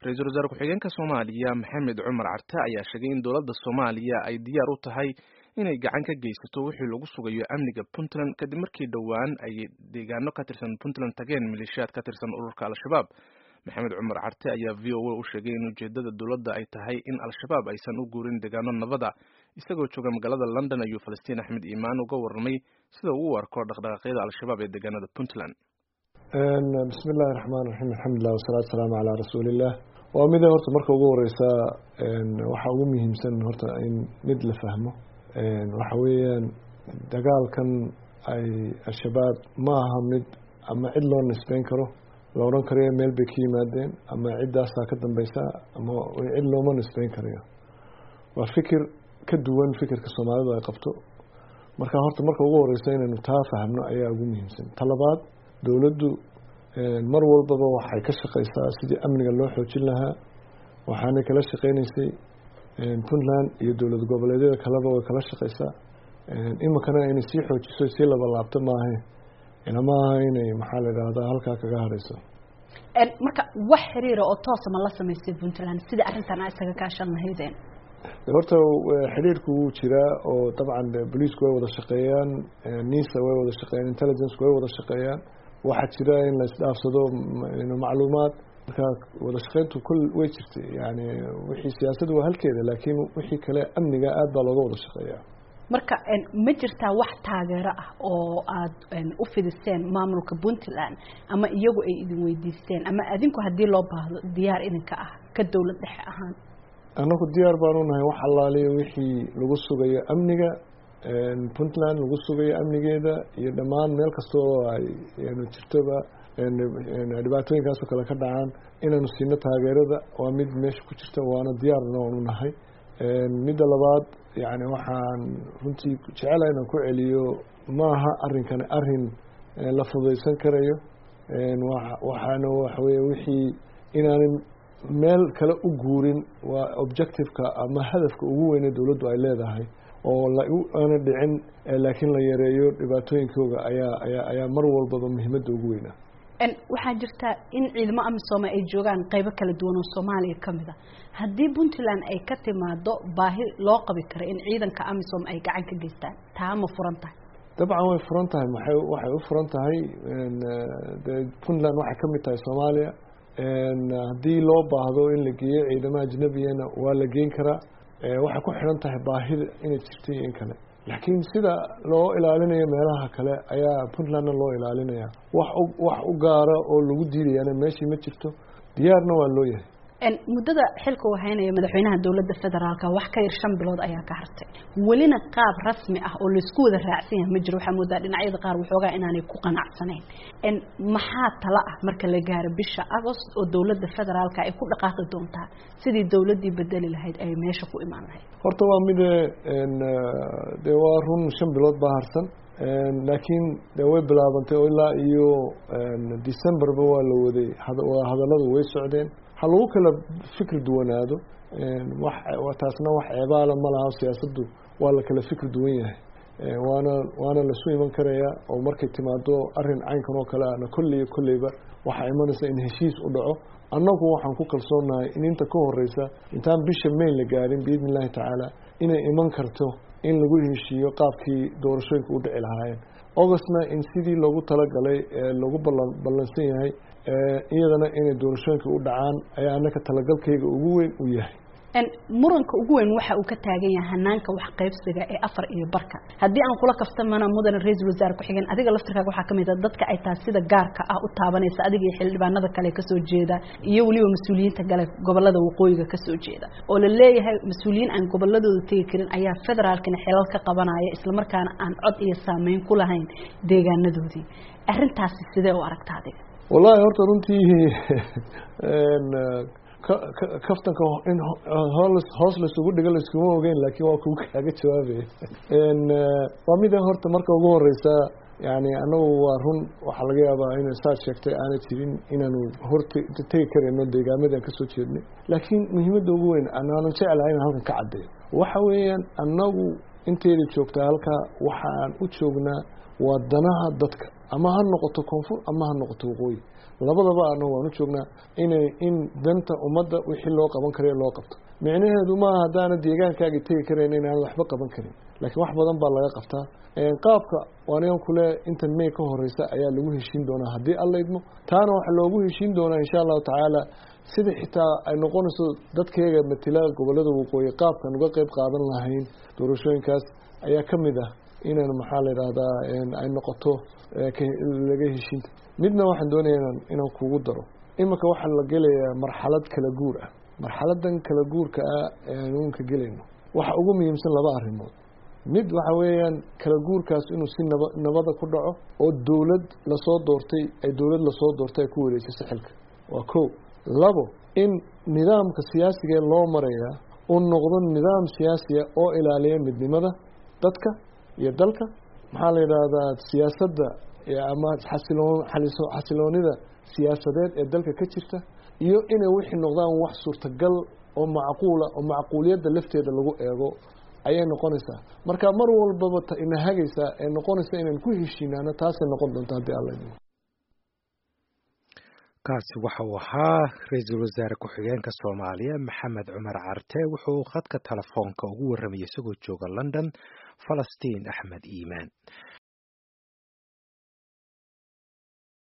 ra-iisul wasaare ku-xigeenka soomaaliya maxamed cumar carte ayaa sheegay in dowladda soomaaliya ay diyaar u tahay inay gacan ka geysato wixii lagu sugayo amniga puntland kadib markii dhowaan ay deegaano ka tirsan puntland tageen maleeshiyaad ka tirsan ururka al-shabaab maxamed cumar carte ayaa v o a u sheegay in ujeedada dowladda ay tahay in al-shabaab aysan u guurin deegaano nabada isagoo jooga magaalada london ayuu falastiin axmed iimaan uga warramay sida uu u arko dhaqdhaqaaqyada al-shabaab ee deegaanada puntland bismi illaahi raxmaan raxiim alxamdulilah wasalaatu salaamu calaa rasuuliillah waa mida horta marka ugu horeysa waxaa ugu muhiimsan horta in mid la fahmo waxa weeyaan dagaalkan ay al-shabaab ma aha mid ama cid loo nisbeyn karo la odhan karayo meel bay ka yimaadeen ama ciddaasaa ka dambeysa ama cid looma nisbeyn karayo waa fikir ka duwan fikirka soomaalidu ay qabto marka horta marka ugu horeysa inaynu taa fahmno ayaa ugu muhiimsan talabaad dowladdu mar walbaba waxay ka shaqeysaa sidii amniga loo xoojin lahaa waxaanay kala shaqeyneysay puntland iyo dowlad goboleedyada kaleba way kala shaqeysaa iminkana inay sii xoojiso sii labalaabto maahe ma aha inay maxaa la idhahdaa halkaa kaga hareyso marka wax xiriira oo toosa ma la sameysay puntland sida arrintan a isaga kaashan lahaydeen horta xidhiirku wuu jiraa oo dabcan booliisku way wada shaqeeyaan nisa way wada shaqeeyaan intelligencku way wada shaqeeyaan waxaa jira in la isdhaafsado macluumaad marka wada shaqeyntu kul way jirtay yani wixii siyaasadu waa halkeeda laakiin wixii kale amniga aad baa looga wada shaqeeyaa marka ma jirtaa wax taageero ah oo aada u fidiseen maamulka puntland ama iyagu ay idin weydiisteen ama adinku haddii loo baahdo diyaar idinka ah ka dowlad dhexe ahaan annagu diyaar baanu nahay wax allaaliyo wixii lagu sugayo amniga puntland lagu sugayo amnigeeda iyo dhammaan meel kasta oo ay jirtoba dhibaatooyinkaasoo kale ka dhacaan inaanu siino taageerada waa mid meesha ku jirta waana diyaarna waanu nahay midda labaad yani waxaan runtii jecelaha inaan ku celiyo maaha arrinkani arrin la fudaysan karayo waxaana waxaweye wixii inaanan meel kale u guurin waa objectiveka ama hadafka ugu weyne dowladdu ay leedahay oo laana dhicin laakiin la yareeyo dhibaatooyinkooga ayaa ayaa ayaa mar walbaba muhiimadda ugu weynaa waxaa jirta in ciidamo amisoome ay joogaan qeybo kala duwan oo soomaaliya kamid a haddii puntland ay ka timaado baahi loo qabi kara in ciidanka amisom ay gacan ka geystaan taa ma furan tahay dabcan way furan tahay maxay waxay u furan tahay de puntland waxay kamid tahay soomaaliya haddii loo baahdo in la geeyo ciidamo ajnabiyana waa la geyn karaa waxay ku xidhan tahay baahida inay jirta iyo in kale laakiin sida loo ilaalinayo meelaha kale ayaa puntlandna loo ilaalinaya wax wax u gaara oo lagu diidayana meeshii ma jirto diyaarna waa loo yahay muddada xilka uu haynaya madaxweynaha dowladda federaalka wax ka yar shan bilood ayaa ka hartay welina qaab rasmi ah oo laisku wada raacsan yahay ma jiro waxaa moodaa dhinacyada qaar waxoogaa inaanay ku qanacsanayn maxaa tala ah marka la gaaro bisha agost oo dowladda federaalka ay ku dhaqaaqi doontaa sidii dowladdii bedeli lahayd ay meesha ku imaan lahayd horta waa mide de waa run shan bilood baa harsan laakiin de way bilaabantay oo ilaa iyo decemberba waa la waday hadalladu way socdeen ha lagu kala fikri duwanaado wax taasna wax ceebaala ma laha siyaasaddu waa la kala fikri duwan yahay waana waana lasu iman karaya oo markay timaado arrin caynkan oo kale ana kolley kolleyba waxaa imanaysa in heshiis u dhaco annagu waxaan ku kalsoonahay in inta ka horeysa intaan bisha may la gaarin biidni illaahi tacaala inay iman karto in lagu heshiiyo qaabkii doorashooyinka u dhici lahaayeen augustna in sidii loogu talagalay lagu balan ballansan yahay iyadana inay doorashooyinka u dhacaan ayaa annaka talagalkayga ugu weyn u yahay muranka ugu weyn waxa uu ka taagan yahay hanaanka wax qaybsiga ee afar iyo barka haddii aan kula kaftamana mudane ra-iisul wasaare ku-xigeen adiga laftirkaaga waxaa kamid a dadka ay tahay sida gaarka ah u taabanaysa adiga iyo xildhibaanada kale kasoo jeeda iyo weliba mas-uuliyiinta gale gobolada waqooyiga kasoo jeeda oo la leeyahay mas-uuliyiin aan goboladooda tegi karin ayaa federaalkina xilal ka qabanaya islamarkaana aan cod iyo saameyn ku lahayn deegaanadoodii arrintaasi sidee u aragta adiga wallahi horta runtii kaftanka in hoos laysugu dhigo layskuma ogeyn laakiin waa kugu kaaga jawaabaya waa mida horta marka ugu horeysa yani anagu waa run waxaa laga yaabaa in saad sheegtay aanay jirin inaanu horta tegi karayno deegaamadii aan kasoo jeednay laakiin muhiimadda ugu weyn anaanan jeclahay inaan halkan ka caddeeyo waxa weeyaan annagu inteeda joogtaa halkaa waxaan u joognaa waa danaha dadka ama ha noqoto koonfur ama ha noqoto waqooyi labadaba anagu waan u joognaa inay in danta ummadda wixii loo qaban kara loo qabto micnaheedu maaha haddaana deegaankaagi tegi karayn inaanad waxba qaban karin laakiin wax badan baa laga qabtaa qaabka anigan kule intan may ka horeysa ayaa lagu heshiin doonaa haddii alla idmo taana waxaa loogu heshiin doonaa insha allahu tacaala sida xitaa ay noqonayso dadkeega matila gobolada waqooyi qaabkan uga qeyb qaadan lahayn doorashooyinkaas ayaa ka mid ah inaan maxaa la yidhaahdaa ay noqoto laga heshiinta midna waxaan doonaya inaan kugu daro iminka waxaa la gelayaa marxalad kala guur ah marxaladan kala guurka ah ee aanuunka gelayno waxa ugu muhiimsan laba arrimood mid waxa weeyaan kala guurkaas inuu si naba nabada ku dhaco oo dowlad lasoo doortay ay dowlad lasoo doortay ay ku wareejiso xilka waa ko labo in nidaamka siyaasigae loo marayaa uu noqdo nidaam siyaasiya oo ilaaliya midnimada dadka iyo dalka maxaa la yidhaahdaa siyaasadda ama xasiloon xasiloonida siyaasadeed ee dalka ka jirta iyo inay wixii noqdaan wax suurtagal oo macquula oo macquuliyadda lafteeda lagu eego ayay noqonaysaa marka mar walbaba ta ina hagaysaa ee noqonaysa inaan ku heshiinaano taasay noqon doonta haddii alla idmo kaasi waxa uu ahaa ra-iisul wasaare ku-xigeenka soomaaliya maxamed cumar carte wuxuu khadka telefoonka ugu warramayay isagoo jooga london falastiin axmed iimaan